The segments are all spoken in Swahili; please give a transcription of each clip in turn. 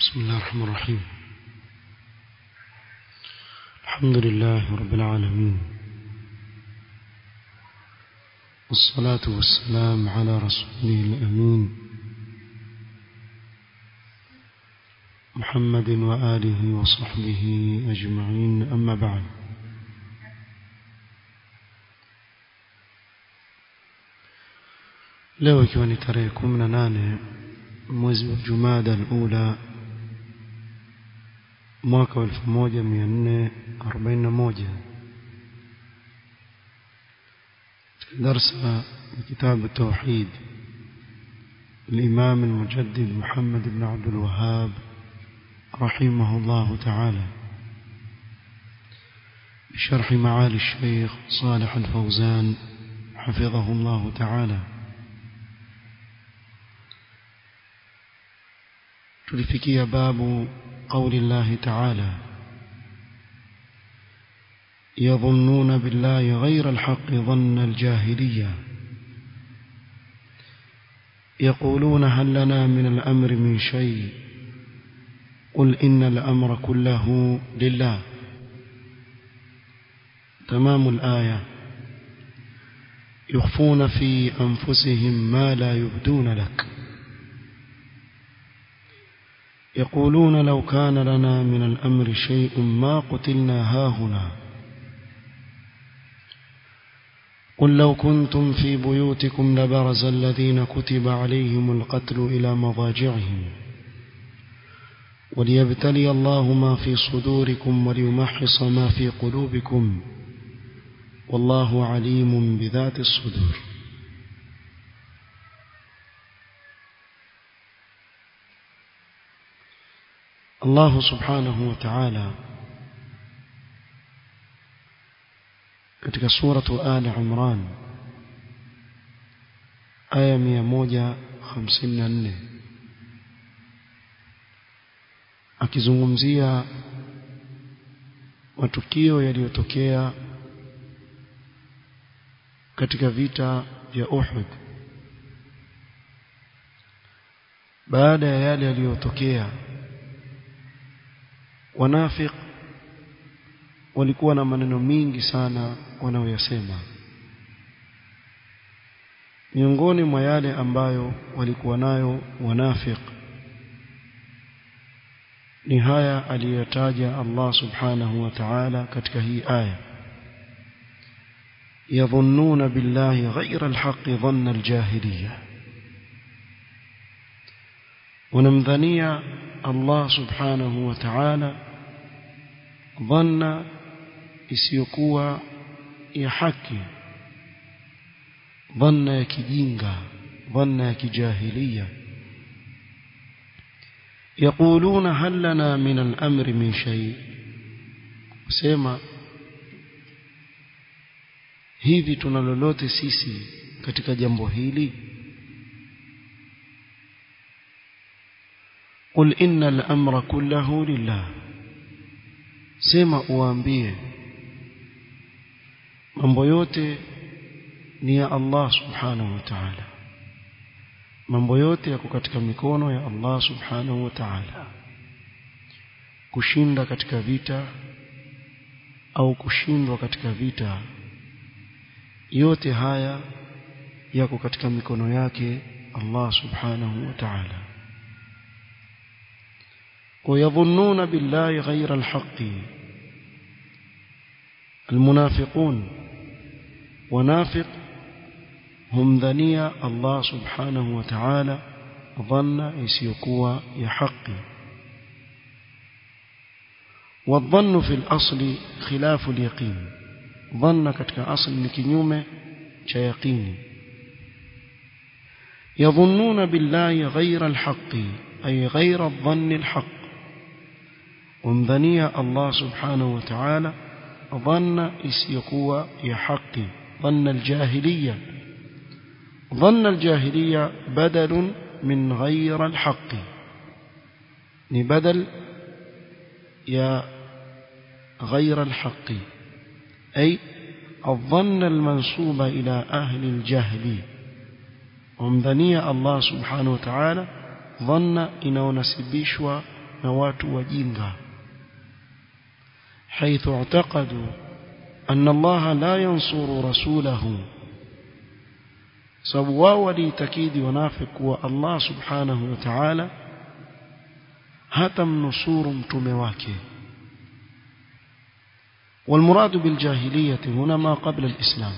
بسم الله الرحمن الرحيم الحمد لله رب العالمين والصلاة والسلام على رسوله الأمين محمد وآله وصحبه أجمعين أما بعد leo ikiwa ni tarehe kumi na nane mwezi wa jumada alula mwaka wa elfu moja mia nne arobaini na moja درس كتاب التوحيد الإمام المجدد محمد بن عبد الوهاب رحمه الله تعالى بشرح معالي الشيخ صالح الفوزان حفظه الله تعالى tulifikia babu قول الله تعالى يظنون بالله غير الحق ظن الجاهلية يقولون هل لنا من الأمر من شيء قل إن الأمر كله لله تمام الآية يخفون في أنفسهم ما لا يبدون لك يقولون لو كان لنا من الأمر شيء ما قتلنا هاهنا قل لو كنتم في بيوتكم لبرز الذين كتب عليهم القتل إلى مضاجعهم وليبتلي الله ما في صدوركم وليمحص ما في قلوبكم والله عليم بذات الصدور الله سبحانه وتعالى katika suratu Ali Imran aya 154 akizungumzia matukio yaliyotokea katika vita vya Uhud baada ya yale yaliyotokea wanafik walikuwa na maneno mingi sana wanaoyasema miongoni mwa yale ambayo walikuwa nayo wanafik ni haya aliyotaja Allah subhanahu wa ta'ala katika hii aya yadhunnuna billahi ghayra alhaqqi dhanna aljahiliyah wanamdhania Allah subhanahu wa ta'ala dhanna isiyokuwa ya haki dhanna ya kijinga dhanna ya kijahilia يقولون هل لنا من الأمر من شيء sema hivi tuna lolote sisi katika jambo hili قل إن الأمر كله لله sema uambie mambo yote ni ya Allah subhanahu wa ta'ala mambo yote yako katika mikono ya Allah subhanahu wa ta'ala kushinda katika vita au kushindwa katika vita yote haya yako katika mikono yake Allah subhanahu wa ta'ala ويظنون بالله غير الحق المنافقون ونافق هم ذنيا الله سبحانه وتعالى ظن يسيقوا يحق والظن في الأصل خلاف اليقين ظن كتك أصل نكنيوم يقين يظنون بالله غير الحق أي غير الظن الحق ومذنيا الله سبحانه وتعالى ظن اسيقوا يحق ظن الجاهلية ظن الجاهلية بدل من غير الحق بدل يا غير الحق أي الظن المنسوب إلى أهل الجهل ومذنيا الله سبحانه وتعالى dhanna inaonasibishwa na watu wajinga حيث اعتقدوا أن الله لا ينصر رسوله sababu wao waliitakidi wanafiki kuwa Allah subhanahu wa ta'ala hata mnusuru mtume wake والمراد بالجاهلية هنا ما قبل الإسلام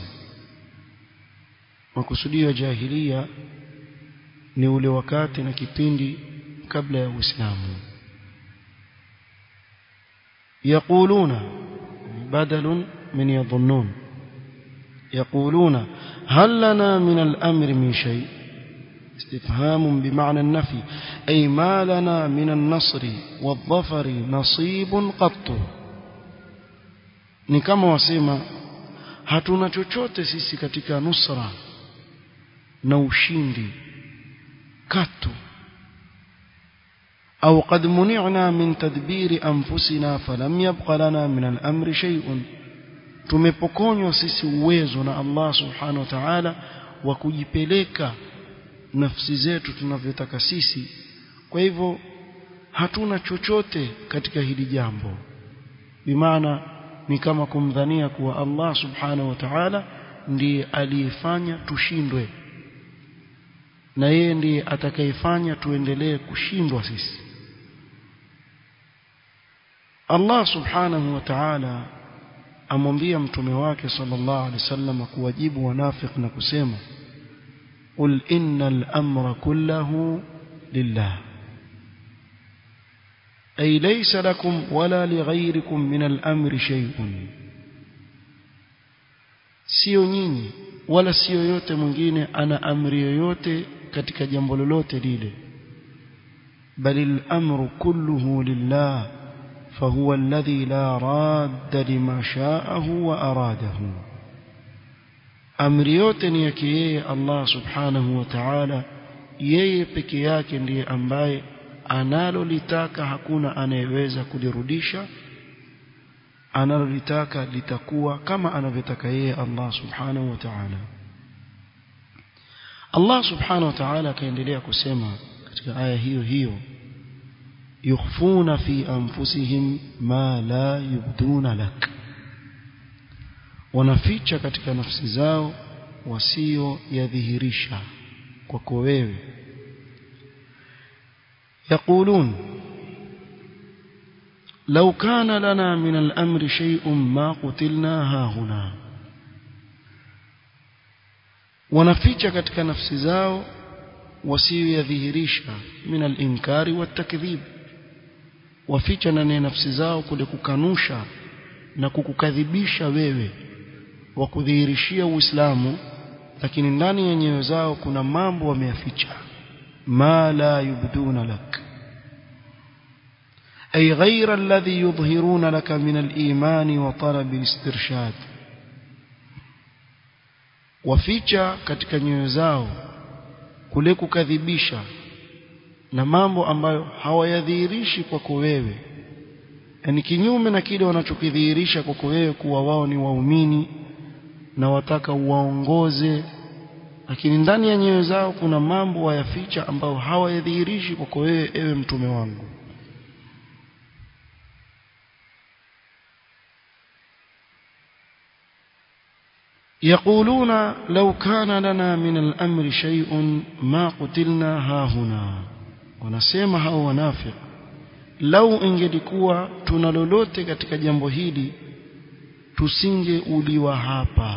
وكسودية جاهلية ni ule wakati na kipindi kabla ya Uislamu يقولون بدل من يظنون يقولون هل لنا من الأمر من شيء استفهام بمعنى النفي أي ما لنا من النصر والظفر نصيب قط ni kama wasema hatuna chochote sisi katika nusra na ushindi katu au qad muni'na min tadbiri anfusina falam yabqa lana min al-amri shay'un tumepokonywa sisi uwezo na Allah subhanahu wa ta'ala wa kujipeleka nafsi zetu tunavyotaka sisi kwa hivyo hatuna chochote katika hili jambo bimaana ni kama kumdhania kuwa Allah subhanahu wa ta'ala ndiye aliyefanya tushindwe na yeye ndiye atakayefanya tuendelee kushindwa sisi Allah subhanahu wa ta'ala amwambia mtume wake sallallahu alaihi wasallam kuwajibu wanafiki na kusema qul innal amra kullahu lillah ay laysa lakum wala lighayrikum min al-amri shay'un sio nyinyi wala sio yote mwingine ana amri yoyote katika jambo lolote lile bali al-amru kulluhu lillah فهو الذي لا راد لما شاءه وأراده amri yote ni yake yeye Allah subhanahu wa ta'ala yeye peke yake ndiye ambaye analolitaka hakuna anayeweza kulirudisha analolitaka litakuwa kama anavyotaka yeye Allah subhanahu wa ta'ala Allah subhanahu wa ta'ala akaendelea kusema katika aya hiyo hiyo يخفون في أنفسهم ما لا يبدون لك wanaficha katika nafsi zao wasio yadhihirisha kwako wewe يقولون لو كان لنا من الأمر شيء ما قتلنا هاهنا wanaficha katika nafsi zao wasio yadhihirisha min al-inkari wat-takdhib waficha ndani ya nafsi zao kule kukanusha na kukukadhibisha wewe wa kudhihirishia Uislamu lakini ndani ya nyoyo zao kuna mambo wameyaficha ma la yubduna lak ay ghayra alladhi yudhhiruna laka min al-iman wa talab al-istirshad waficha katika nyoyo zao kule kukadhibisha na mambo ambayo hawayadhihirishi kwako wewe yani kinyume na kile wanachokidhihirisha kwako wewe kuwa wao ni waumini na wataka uwaongoze lakini ndani ya nyoyo zao kuna mambo wayaficha ambayo hawayadhihirishi kwako wewe ewe mtume wangu يقولون لو كان لنا من الأمر شيء ما قتلنا هاهنا wanasema hao wanafiki lau ingelikuwa tuna lolote katika jambo hili tusingeuliwa hapa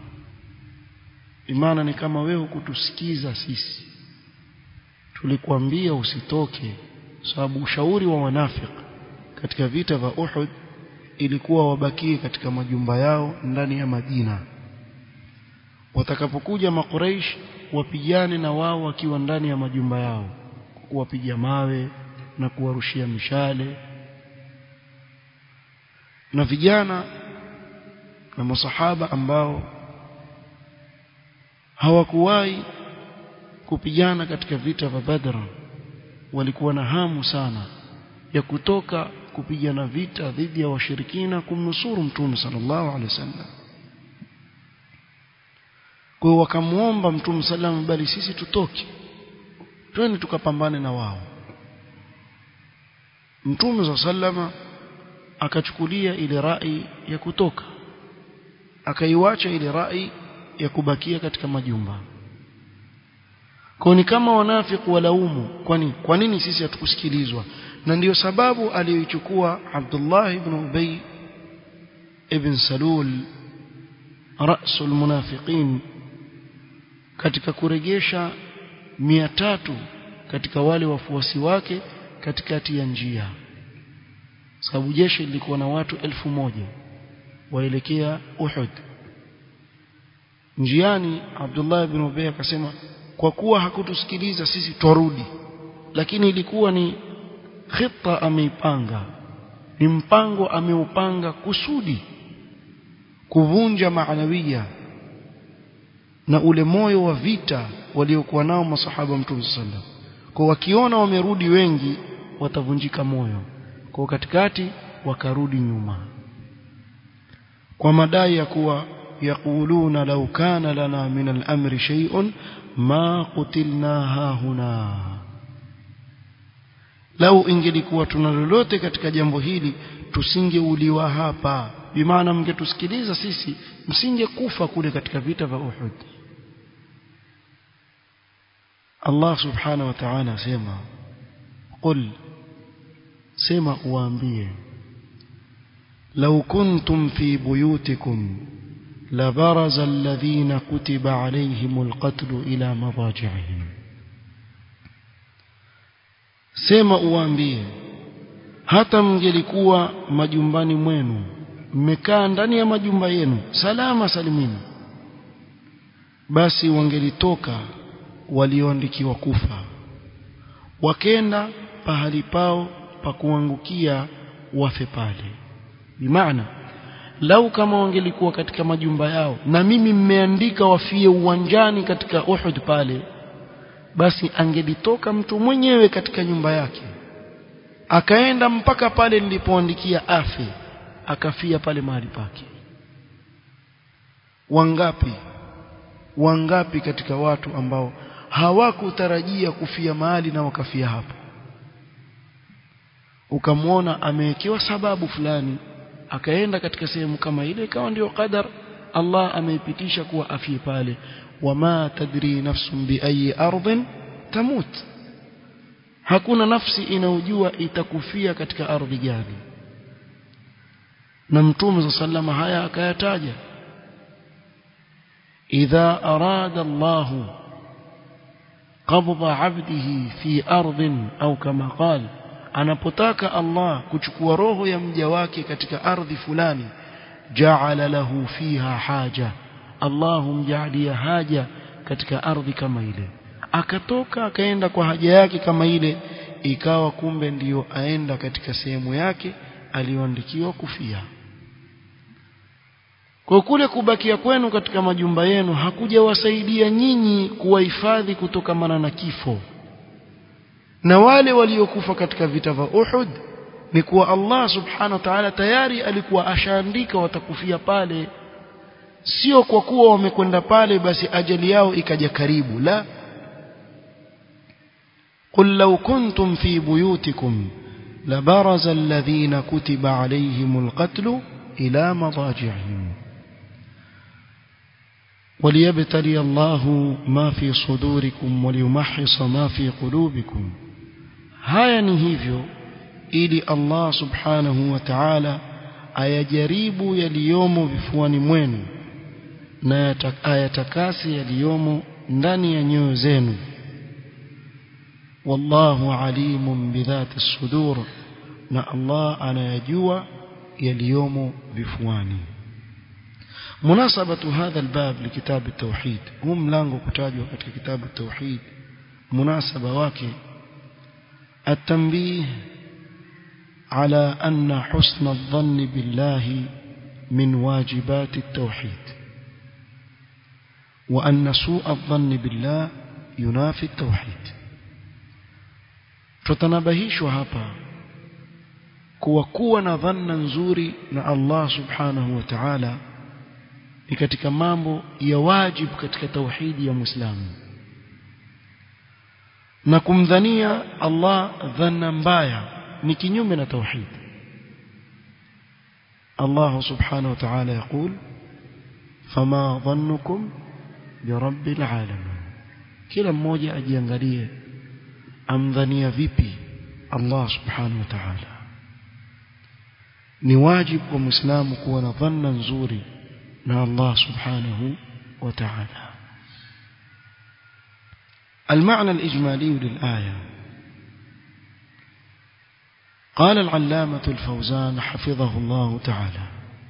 imana ni kama wewe hukutusikiza sisi tulikuambia usitoke sababu ushauri wa wanafiki katika vita vya Uhud ilikuwa wabakie katika majumba yao ndani ya Madina watakapokuja makuraish wapigane na wao wakiwa ndani ya majumba yao kuwapiga mawe na kuwarushia mishale na vijana na masahaba ambao hawakuwahi kupigana katika vita vya Badr walikuwa na hamu sana ya kutoka kupigana vita dhidi ya washirikina kumnusuru mtume sallallahu alaihi wasallam kwa hiyo wakamuomba mtume sallam bali sisi tutoke twende tukapambane na wao mtume sallama akachukulia ile rai ya kutoka akaiwacha ile rai ya kubakia katika majumba kwa ni kama wanafiki walaumu kwani kwa nini sisi hatukusikilizwa na ndiyo sababu aliyoichukua Abdullah ibn Ubay ibn Salul rasul munafiqin katika kuregesha mia tatu katika wale wafuasi wake katikati ya njia sababu jeshi lilikuwa na watu elfu moja waelekea Uhud njiani Abdullah ibn Ubay akasema kwa kuwa hakutusikiliza sisi twarudi lakini ilikuwa ni khita ameipanga ni mpango ameupanga kusudi kuvunja maanawia na ule moyo wa vita waliokuwa nao masahaba mtume sallam kwa wakiona wamerudi wengi watavunjika moyo kwa katikati wakarudi nyuma kwa madai ya kuwa yaquluna law kana lana min al-amri shay'un ma qutilna hahuna lau ingelikuwa tuna lolote katika jambo hili tusingeuliwa hapa bimaana mngetusikiliza sisi msingekufa kule katika vita vya Uhud Allah subhanahu wa ta'ala asema qul sema uambie law kuntum fi buyutikum لبرز الذين كتب عليهم القتل إلى مضاجعهم sema uambie hata mngelikuwa majumbani mwenu mmekaa ndani ya majumba yenu salama salimini basi wangelitoka walioandikiwa kufa wakenda pahali pao pa kuangukia wafe pale bimaana lau kama wangelikuwa katika majumba yao na mimi mmeandika wafie uwanjani katika Uhud pale basi angelitoka mtu mwenyewe katika nyumba yake akaenda mpaka pale nilipoandikia afe akafia pale mahali pake wangapi wangapi katika watu ambao hawakutarajia kufia mahali na wakafia hapo ukamwona amewekewa sababu fulani akaenda katika sehemu kama ile ikawa ndio qadar Allah ameipitisha kuwa afie pale wama tadri nafsun bi ayi ardhin tamut hakuna nafsi inaojua itakufia katika ardhi gani na mtume sallama haya akayataja idha arada Allah qabda 'abdihi fi ardhin au kama qala anapotaka Allah kuchukua roho ya mja wake katika ardhi fulani ja'ala lahu fiha haja Allah humjaalia haja katika ardhi kama ile akatoka akaenda kwa haja yake kama ile ikawa kumbe ndiyo aenda katika sehemu yake aliyoandikiwa kufia kwa kule kubakia kwenu katika majumba yenu hakujawasaidia nyinyi kuwahifadhi kutokamana na kifo na wale waliokufa katika vita vya Uhud ni kuwa Allah subhanahu wa ta'ala tayari alikuwa ashaandika watakufia pale sio kwa kuwa wamekwenda pale basi ajali yao ikaja karibu la قل لو كنتم في بيوتكم لبرز الذين كتب عليهم القتل إلى مضاجعهم وليبتلي الله ما في صدوركم وليمحص ما في قلوبكم haya ni hivyo ili Allah subhanahu wa ta'ala ayajaribu yaliyomo vifuani mwenu na ayatakasi yaliyomo ndani ya nyoyo zenu wallahu alimun bidhati sudur na Allah anayajua yaliyomo vifuani مناسبة هذا الباب لكتاب التوحيد هم لانغو كتاجوا katika كتاب التوحيد مناسبة wake التنبيه على أن حسن الظن بالله من واجبات التوحيد وأن سوء الظن بالله ينافي التوحيد tutanabahishwa hapa kuwa kuwa na dhanna nzuri na Allah subhanahu wa ta'ala ni katika mambo ya wajibu katika tauhidi ya Muislamu na kumdhania Allah dhanna mbaya ni kinyume na tauhid Allah subhanahu wa ta'ala يقول فما ظنكم برب العالمين kila mmoja ajiangalie amdhania vipi Allah subhanahu wa ta'ala ni wajibu kwa muislamu kuwa na dhanna nzuri na Allah subhanahu wa ta'ala المعنى الإجمالي للآية قال العلامة الفوزان حفظه الله تعالى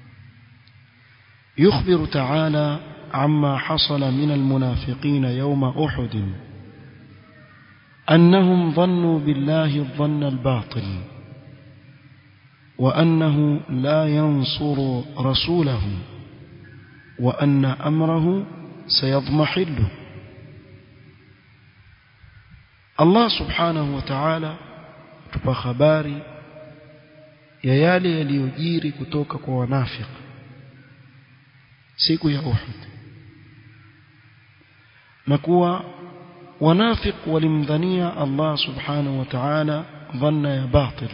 يخبر تعالى عما حصل من المنافقين يوم أحد أنهم ظنوا بالله الظن الباطل وأنه لا ينصر رسوله وأن أمره سيضمحل الله سبحانه وتعالى tupa habari ya yale yaliyojiri kutoka kwa wanafiki siku ya Uhud na kuwa wanafik walimdhania Allah subhanahu wa ta'ala dhanna ya batil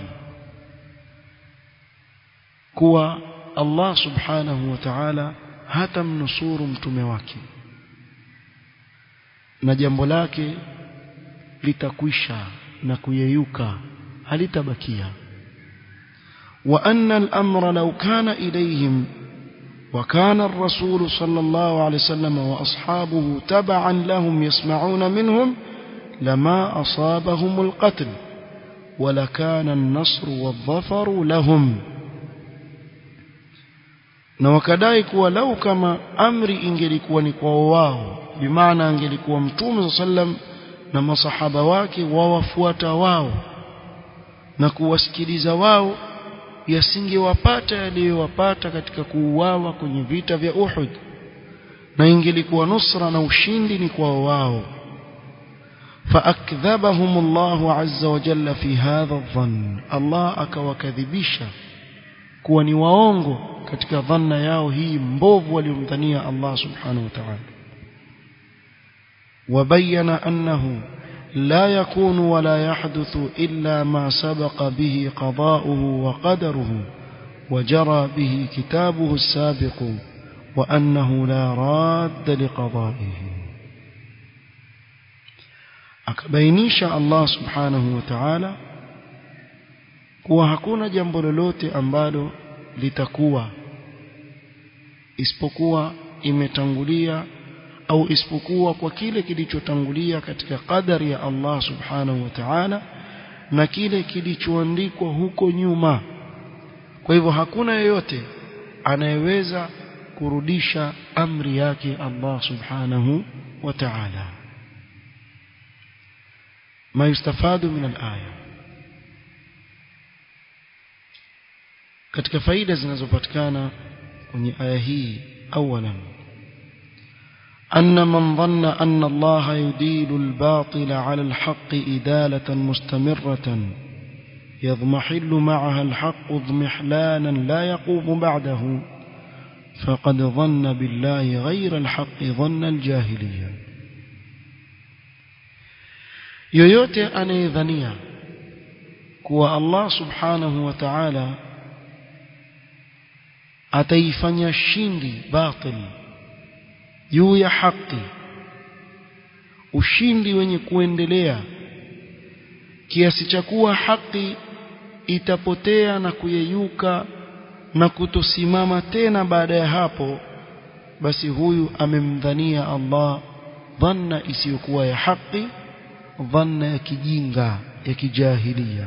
kuwa Allah subhanahu wa ta'ala hatamnusuru mtume wake na jambo lake litakwisha na kuyeyuka halitabakia wa anna al-amra law kana ilayhim وكان الرسول صلى الله عليه وسلم وأصحابه تبعا لهم يسمعون منهم لما أصابهم القتل ولكان النصر والظفر لهم na wakadai kuwa lau kama amri ingelikuwa ni kwa wao bimaana angelikuwa mtume sallam na masahaba wake wawafuata wao na kuwasikiliza wao yasingewapata yaliyowapata katika kuuawa kwenye vita vya Uhud na ingelikuwa nusra na ushindi ni kwa wao فأكذبهم الله عز وجل في هذا الظن الله akawakadhibisha kuwa ni waongo katika dhanna yao hii mbovu waliomdhania Allah subhanahu wa ta'ala وبين أنه لا يكون ولا يحدث إلا ما سبق به قضاؤه وقدره وجرى به كتابه السابق وأنه لا راد لقضائه akabainisha Allah subhanahu wa ta'ala kuwa hakuna jambo lolote ambalo litakuwa isipokuwa imetangulia au isipokuwa kwa kile kilichotangulia katika qadari ya Allah subhanahu wa ta'ala na kile kilichoandikwa huko nyuma kwa hivyo hakuna yeyote anayeweza kurudisha amri yake Allah subhanahu wa ta'ala ما يستفاد من الآية katika faida zinazopatikana kwenye aya hii awalan أن من ظن أن الله يديل الباطل على الحق إدالة مستمرة يضمحل معها الحق اضمحلانا لا يقوم بعده فقد ظن بالله غير الحق ظن الجاهلية yoyote anayedhania kuwa Allah subhanahu wa ta'ala ataifanya shindi batil juu ya haki ushindi wenye kuendelea kiasi cha kuwa haki itapotea na kuyeyuka na kutosimama tena baada ya hapo basi huyu amemdhania Allah dhanna isiyokuwa ya haki dhanna ya kijinga ya kijahilia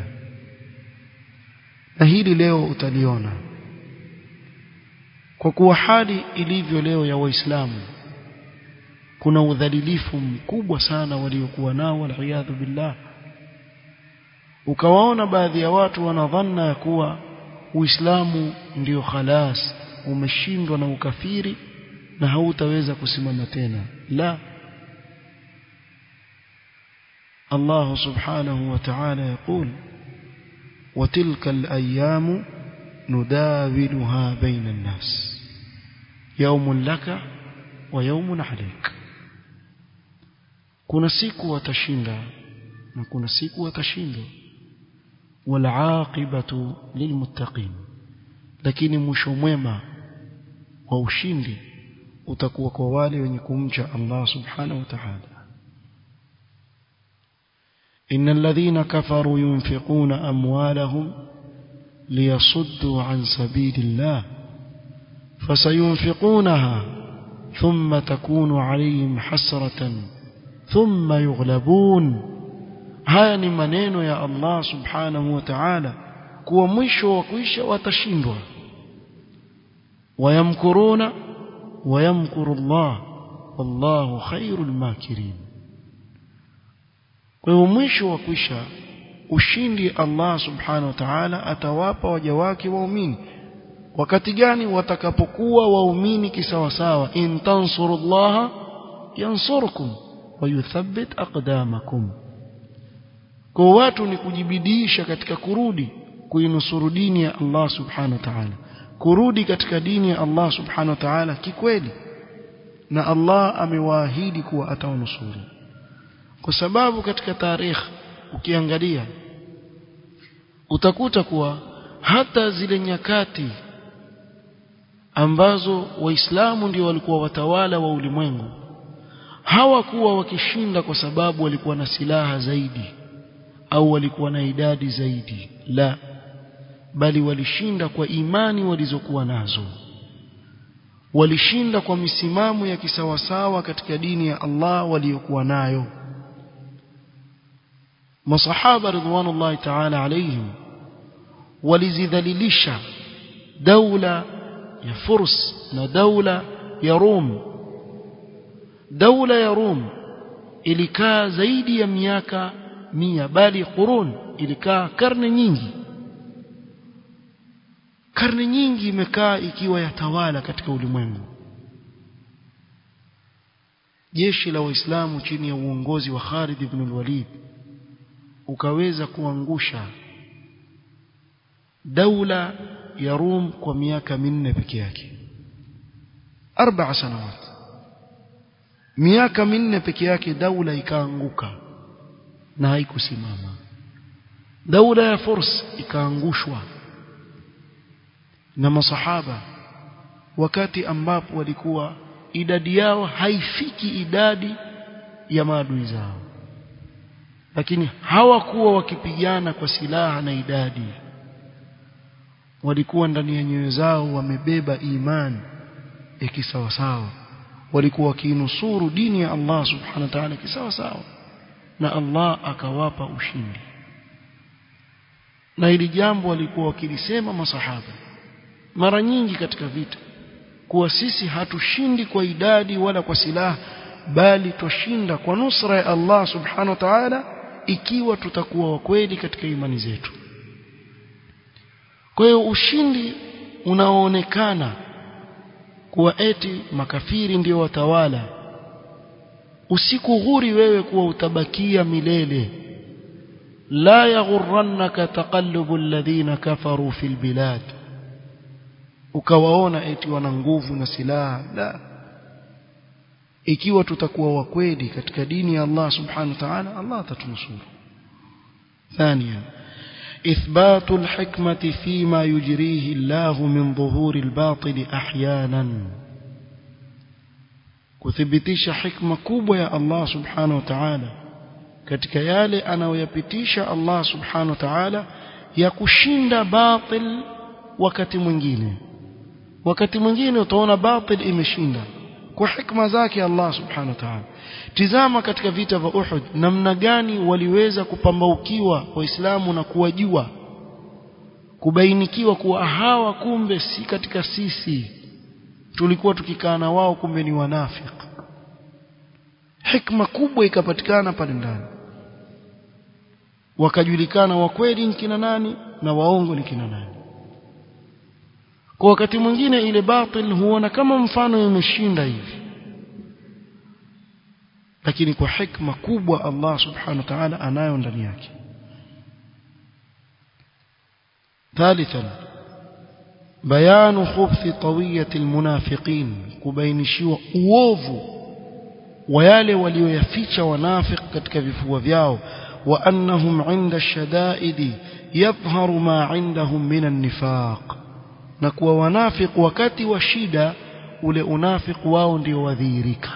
na hili leo utaliona kwa kuwa hali ilivyo leo ya waislamu kuna udhalilifu mkubwa sana waliokuwa nao waliyadhu billah ukawaona baadhi ya watu wanadhanna ya kuwa uislamu ndio khalas umeshindwa na ukafiri na hautaweza kusimama tena la الله سبحانه وتعالى يقول وتلك الأيام نداولها بين الناس يوم لك ويوم عليك kuna siku watashinda na kuna siku watashindwa والعاقبة للمتقين lakini mwisho mwema wa ushindi utakuwa kwa wale wenye kumcha Allah subhanahu wa ta'ala إن الذين كفروا ينفقون أموالهم ليصدوا عن سبيل الله فسينفقونها ثم تكون عليهم حسرة ثم يغلبون haya ni maneno ya Allah subhanahu wa ta'ala kuwa mwisho wa kuisha watashindwa wayamkuruna wayamkuru Allah wallahu khairul makirin kwa hiyo mwisho wa kuisha ushindi Allah subhanahu wa ta'ala atawapa waja wake waumini wakati gani watakapokuwa waumini kisawasawa in tansurullaha yansurkum wa yuthabbit aqdamakum kwa watu ni kujibidiisha katika kurudi kuinusuru dini ya Allah subhanahu wa ta'ala kurudi katika dini ya Allah subhanahu wa ta'ala kikweli na Allah amewaahidi kuwa atawanusuru kwa sababu katika tarikh ukiangalia utakuta kuwa hata zile nyakati ambazo waislamu ndio walikuwa watawala wa ulimwengu hawakuwa wakishinda kwa sababu walikuwa na silaha zaidi au walikuwa na idadi zaidi la bali walishinda kwa imani walizokuwa nazo walishinda kwa misimamo ya kisawasawa katika dini ya Allah waliokuwa nayo masahaba ridwanullahi ta'ala alayhim walizidhalilisha daula ya Furs na daula ya Rum daula ya Rum ilikaa zaidi ya miaka mia bali qurun ilikaa karne nyingi karne nyingi imekaa ikiwa yatawala katika ulimwengu jeshi la waislamu chini ya uongozi wa Khalid ibn al-Walid ukaweza kuangusha daula ya Rum kwa miaka minne peke yake arba'a sanawat miaka minne peke yake daula ikaanguka na haikusimama daula ya Furs ikaangushwa na masahaba wakati ambapo walikuwa idadi yao haifiki idadi ya maadui zao lakini hawakuwa wakipigana kwa silaha na idadi walikuwa ndani ya nyoyo zao wamebeba imani ya kisawasawa walikuwa wakinusuru dini ya Allah subhanahu wa ta'ala kisawasawa na Allah akawapa ushindi na hili jambo walikuwa wakilisema masahaba mara nyingi katika vita kuwa sisi hatushindi kwa idadi wala kwa silaha bali twashinda kwa nusra ya Allah subhanahu wa ta'ala ikiwa tutakuwa wakweli katika imani zetu kwa hiyo ushindi unaoonekana kuwa eti makafiri ndio watawala usikughuri wewe kuwa utabakia milele la yaghurrannaka taqallubu alladhina kafaru fil bilad ukawaona eti wana nguvu na silaha la ikiwa tutakuwa wakweli katika dini ya Allah subhanahu wa ta'ala Allah atatunusuru ثانيا إثبات الحكمة فيما يجريه الله من ظهور الباطل أحيانا kuthibitisha hikma kubwa ya Allah subhanahu wa ta'ala katika yale anayoyapitisha Allah subhanahu wa ta'ala ya kushinda batil wakati mwingine wakati mwingine utaona batil imeshinda kwa hikma zake Allah subhanahu wa ta'ala tizama katika vita vya Uhud namna gani waliweza kupambaukiwa waislamu na kuwajua kubainikiwa kuwa hawa kumbe si katika sisi tulikuwa tukikaa na wao kumbe ni wanafiki hikma kubwa ikapatikana pale ndani wakajulikana wa kweli ni kina nani na waongo ni kina nani kwa wakati mwingine ile batil huona kama mfano imeshinda hivi lakini kwa hikma kubwa Allah subhanahu wa ta'ala anayo ndani yake ثالثا بيان خبث طوية المنافقين كبينشوا uovu wa yale walioyaficha wanafik katika vifua vyao وأنهم عند الشدائد يظهر ما عندهم من النفاق نكوا ونافق wakati wa shida ule unafiq wao ndio wadhihirika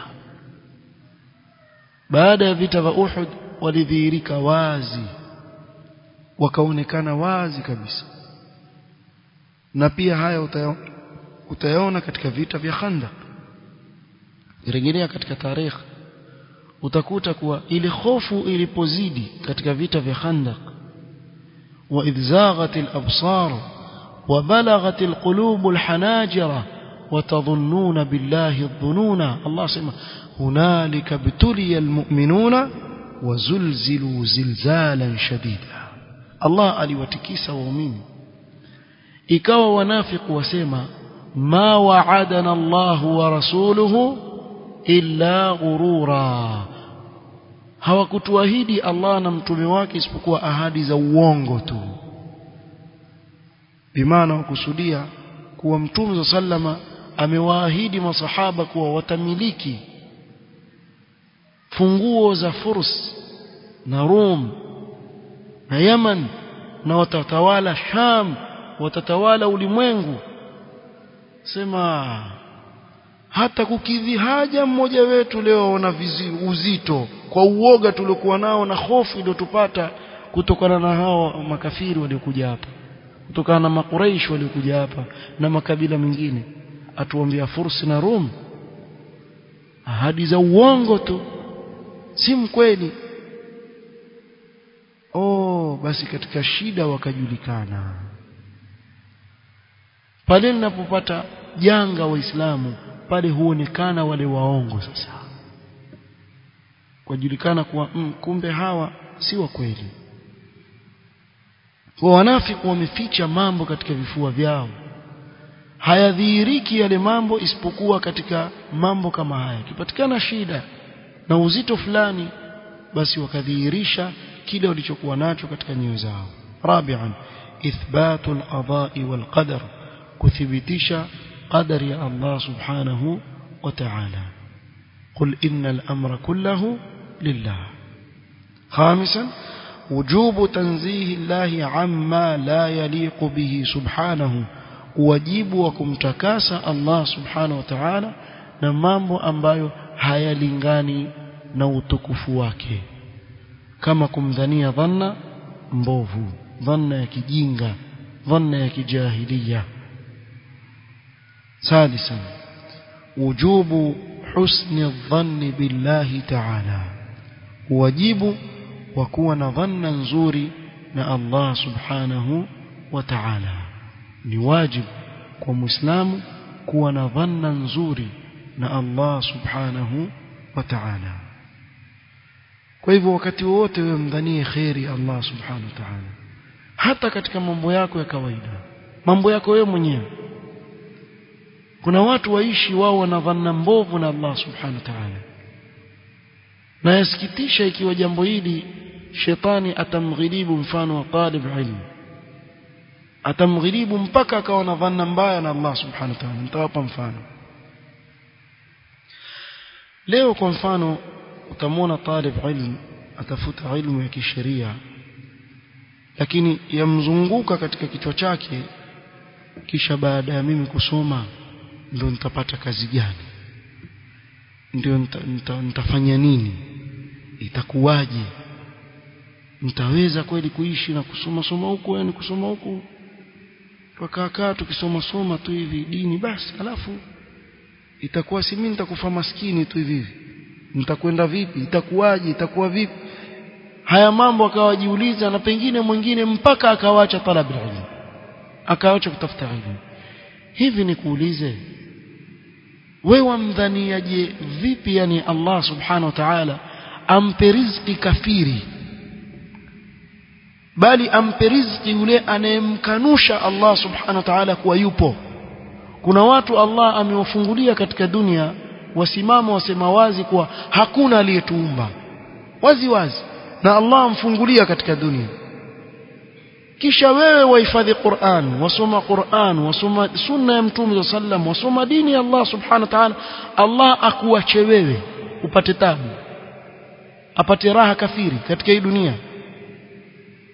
baada ya vita vya Uhud walidhihirika wazi wakaonekana wazi kabisa na pia haya utayaona katika vita vya Khandaq rejelea katika tarehe utakuta kuwa ile hofu ilipozidi katika vita vya Khandaq wa idhaghatil absar wa balaghatil qulubul hanajira وتظنون بالله الظنون الله سمع هنالك ابتلي المؤمنون وزلزلوا زلزالا شديدا الله aliwatikisa waumini ikawa wanafiku wasema ma wa'adana Allah wa rasuluhu illa ghurura hawakutuahidi Allah na mtume wake isipokuwa ahadi za uongo tu bimaana wakusudia kuwa mtume sallama amewaahidi masahaba kuwa watamiliki funguo za Furs na Rum na Yaman na watatawala Sham watatawala ulimwengu sema hata kukidhi haja mmoja wetu leo na uzito kwa uoga tuliokuwa nao na hofu iliyotupata kutokana na hao makafiri waliokuja hapa kutokana na makuraish waliokuja hapa na makabila mengine atuambia fursi na rum ahadi za uongo tu si mkweli oh basi katika shida wakajulikana pale ninapopata janga waislamu pale huonekana wale waongo sasa kujulikana kuwa mm, kumbe hawa si wa kweli kwa wanafiki wameficha mambo katika vifua vyao hayadhihiriki yale mambo isipokuwa katika mambo kama haya kipatikana shida na uzito fulani basi wakadhihirisha kile walichokuwa nacho katika nyoyo zao rabi'an ithbatu al-qada'i wal-qadar kuthibitisha qadari ya Allah subhanahu wa ta'ala قل إن الأمر كله لله خامسا وجوب تنزيه الله عما لا يليق به سبحانه wajibu wa kumtakasa Allah subhanahu wa ta'ala na mambo ambayo hayalingani na utukufu wake kama kumdhania dhanna mbovu dhanna ya kijinga dhanna ya kijahiliya ثالثا وجوب حسن الظن بالله تعالى واجب وكون ظنا نزوري na Allah subhanahu wa ta'ala ni wajibu kwa muislamu kuwa na dhanna nzuri na Allah subhanahu wa ta'ala kwa hivyo wakati wote wewe mdhanie khairi Allah subhanahu wa ta'ala hata katika mambo yako ya kawaida mambo yako wewe mwenyewe kuna watu waishi wao wana dhanna mbovu na Allah subhanahu wa ta'ala na yasikitisha ikiwa jambo hili shetani atamghilibu mfano wa talib ilmu atamghilibu mpaka akawa na dhanna mbaya na Allah subhanahu wa ta'ala nitawapa mfano leo kwa mfano utamwona talib ilmu atafuta ilmu ya kisheria lakini yamzunguka katika kichwa chake kisha baada ya mimi kusoma ndio nitapata kazi gani ndio nita, nita, nitafanya nini itakuwaje nitaweza kweli kuishi na kusoma soma huku yani kusoma huku tukakaa tukisoma soma tu hivi dini basi alafu itakuwa si mimi nitakufa maskini tu hivi nitakwenda vipi itakuwaje itakuwa vipi haya mambo akawajiuliza na pengine mwingine mpaka akawacha talabu ilmu akawacha kutafuta ilmu hivi nikuulize wewe wamdhaniaje vipi yani Allah subhanahu wa ta'ala ampe riziki kafiri bali ampe riziki yule anayemkanusha Allah subhanahu wa ta'ala kuwa yupo kuna watu Allah amewafungulia katika dunia wasimama wasema wazi kuwa hakuna aliyetuumba wazi wazi na Allah amfungulia katika dunia kisha wewe wahifadhi Qur'an wasoma Qur'an wasoma sunna ya Mtume sallam wasoma dini ya Allah subhanahu wa ta'ala Allah akuache wewe upate tabu apate raha kafiri katika hii dunia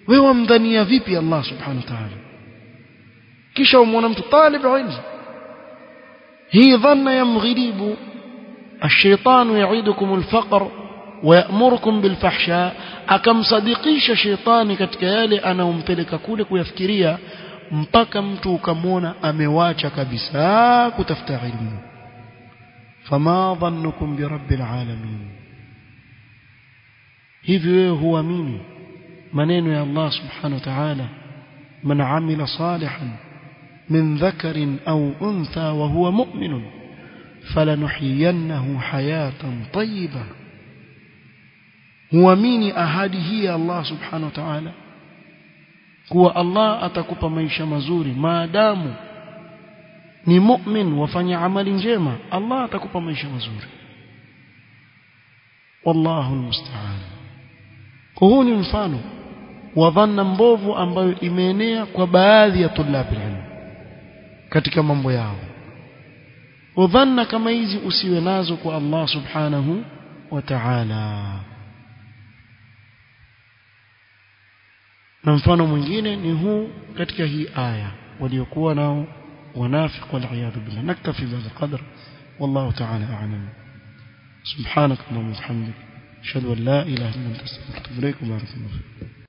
wewe wamdhania vipi Allah subhanahu wa ta'ala kisha umwona mtu talib ilm hii dhanna ya mghiribu الشيطان يعيدكم الفقر ويأمركم بالفحشاء akamsadikisha shetani katika yale anaompeleka kule kuyafikiria mpaka mtu ukamwona amewacha kabisa kutafuta ilmu fama dhannukum birabbil alamin hivi wewe huamini maneno ya Allah subhanahu wa ta'ala man amila salihan min dhakarin au untha wa huwa mu'minun falanuhyiyannahu hayatan tayyiba huamini ahadi hii ya Allah subhanahu wa ta'ala kuwa Allah atakupa maisha mazuri maadamu ni mu'min wafanya amali njema Allah atakupa maisha mazuri wallahu almusta'an huu ni mfano wa dhanna mbovu ambayo imeenea kwa baadhi ya tulabi ilmu katika mambo yao udhanna kama hizi usiwe nazo kwa Allah subhanahu wa ta'ala na mfano mwingine ni huu katika hii aya waliokuwa nao wanafiq wal'iyadhu billah naktafi bihadha qadr wallahu ta'ala a'lam subhanak allahumma wa bihamdik ashhadu an la ilaha illa anta astaghfiruka wa atubu ilaik